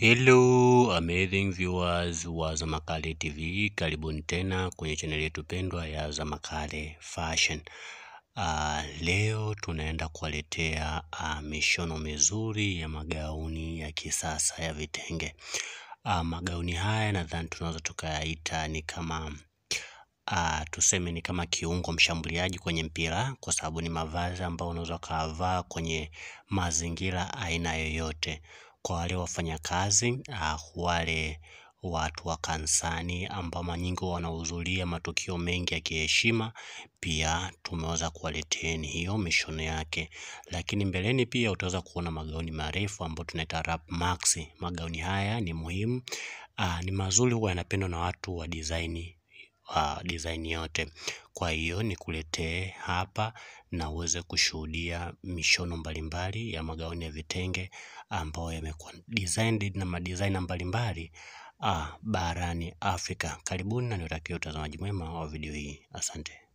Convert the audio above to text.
Hello amazing viewers wa Zamakale TV, karibuni tena kwenye chaneli yetu pendwa ya Zamakale Fashion. Uh, leo tunaenda kuwaletea uh, mishono mizuri ya magauni ya kisasa ya vitenge. Uh, magauni haya nadhani tunaweza tukayaita ni kama uh, tuseme ni kama kiungo mshambuliaji kwenye mpira, kwa sababu ni mavazi ambayo unaweza ukavaa kwenye mazingira aina yoyote kwa wale wafanyakazi uh, wale watu wa kanisani ambao mara nyingi wanahudhuria matukio mengi ya kiheshima, pia tumeweza kuwaleteni hiyo mishono yake. Lakini mbeleni pia utaweza kuona magauni marefu ambayo tunaita wrap max. Magauni haya ni muhimu, uh, ni mazuri, huwa yanapendwa na watu wa design uh, design yote. Kwa hiyo nikuletee hapa na uweze kushuhudia mishono mbalimbali ya magauni ya vitenge ambayo yamekuwa designed na madesigner mbalimbali ah, barani Afrika. Karibuni na niwatakie utazamaji mwema wa video hii. Asante.